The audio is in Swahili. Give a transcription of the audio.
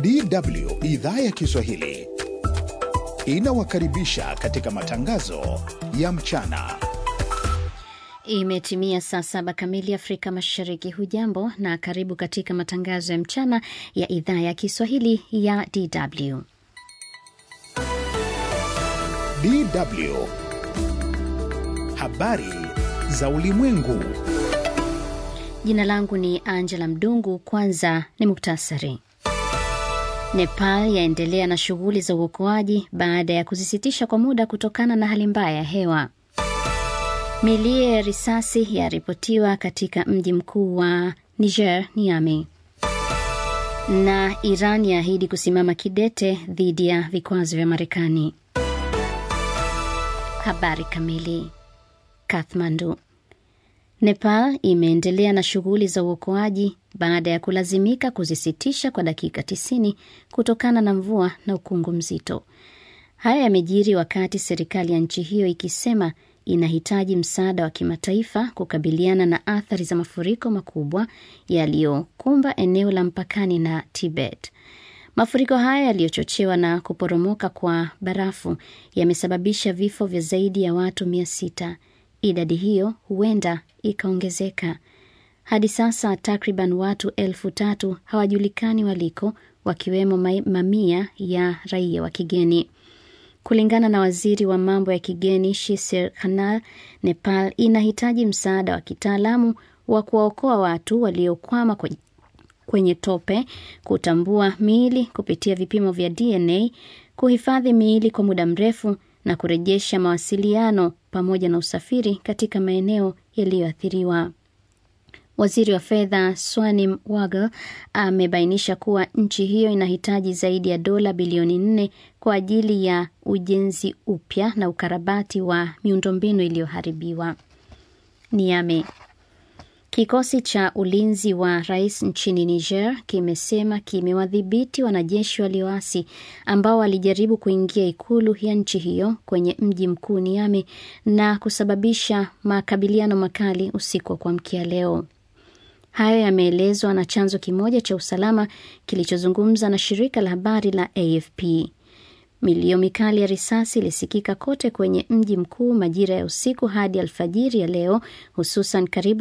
DW idhaa ya Kiswahili inawakaribisha katika matangazo ya mchana. Imetimia saa saba kamili Afrika Mashariki. Hujambo na karibu katika matangazo ya mchana ya idhaa ya Kiswahili ya DW. DW habari za ulimwengu. Jina langu ni Angela Mdungu. Kwanza ni muktasari. Nepal yaendelea na shughuli za uokoaji baada ya kuzisitisha kwa muda kutokana na hali mbaya ya hewa. Milio ya risasi yaripotiwa katika mji mkuu wa Niger, Niamey. Na Iran yaahidi kusimama kidete dhidi ya vikwazo vya Marekani. Habari kamili. Kathmandu. Nepal imeendelea na shughuli za uokoaji baada ya kulazimika kuzisitisha kwa dakika 90 kutokana na mvua na ukungu mzito. Haya yamejiri wakati serikali ya nchi hiyo ikisema inahitaji msaada wa kimataifa kukabiliana na athari za mafuriko makubwa yaliyokumba eneo la mpakani na Tibet. Mafuriko haya yaliyochochewa na kuporomoka kwa barafu yamesababisha vifo vya zaidi ya watu mia sita. Idadi hiyo huenda ikaongezeka. Hadi sasa takriban watu elfu tatu hawajulikani waliko, wakiwemo mamia ya raia wa kigeni. Kulingana na waziri wa mambo ya kigeni Shisir Khanal, Nepal inahitaji msaada wa kitaalamu wa kuwaokoa watu waliokwama kwenye tope, kutambua miili kupitia vipimo vya DNA, kuhifadhi miili kwa muda mrefu na kurejesha mawasiliano pamoja na usafiri katika maeneo yaliyoathiriwa. Waziri wa fedha Swanim Wagle amebainisha kuwa nchi hiyo inahitaji zaidi ya dola bilioni nne kwa ajili ya ujenzi upya na ukarabati wa miundombinu iliyoharibiwa. Niame. Kikosi cha ulinzi wa rais nchini Niger kimesema kimewadhibiti wanajeshi walioasi ambao walijaribu kuingia ikulu ya nchi hiyo kwenye mji mkuu Niamey na kusababisha makabiliano makali usiku wa kuamkia leo. Hayo yameelezwa na chanzo kimoja cha usalama kilichozungumza na shirika la habari la AFP. Milio mikali ya risasi ilisikika kote kwenye mji mkuu majira ya usiku hadi alfajiri ya leo, hususan karibu